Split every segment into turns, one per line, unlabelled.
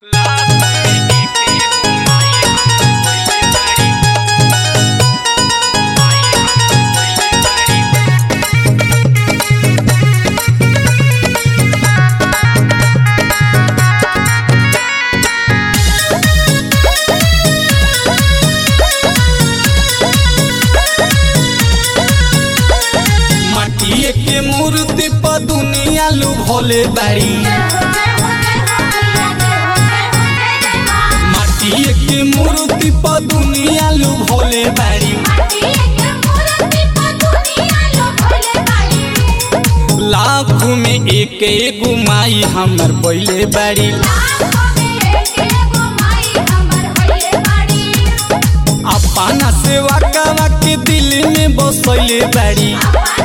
भोले बाड़ी माटिए के मूर्ति पर दुनिया लू भोले बाड़ी लाख में एक एगो माई हमर बोले बाड़ी अपना सेवा करा के दिल में बसैले बाड़ी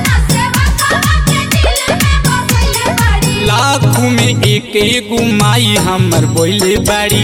लाख में एक एगो माई हमर बोले बाड़ी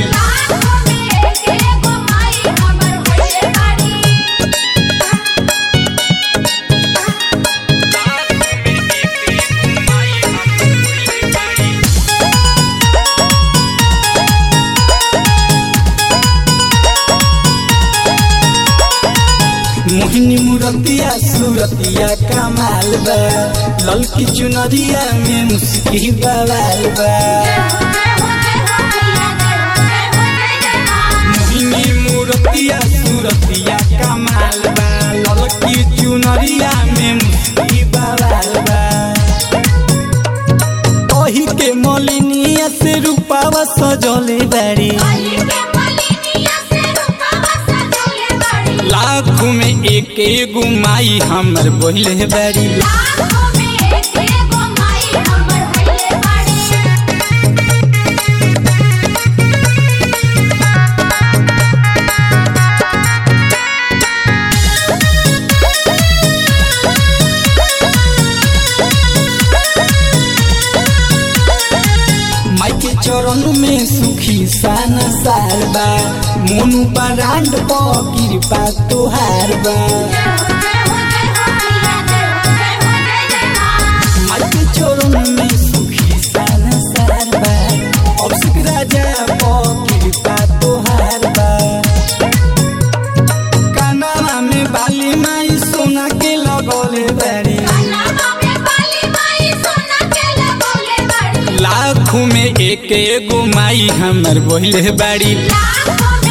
मोहिनी मुरतिया सूरतिया कमाल बा ललकी चुनरिया में मुस्की बवाल बा मोहिनी मुरतिया सूरतिया कमाल बा ललकी चुनरिया में मुस्की बवाल बा कही के मलिनिया से रूपावा सजले बाड़ी लाख में एक एगो माई हमर बोले बाड़ी माई के चरण में सुखी सान सार बा मोनू बरांड प कृपा तोहार बा माई के चरण में सुखी सान सार बा अभिषेक राजा प कृपा तोहार बा कानावा में बाली माई सोना के लगौले बाड़ी लाख में एक एगो माई हमर बोले बाड़ी
लाखों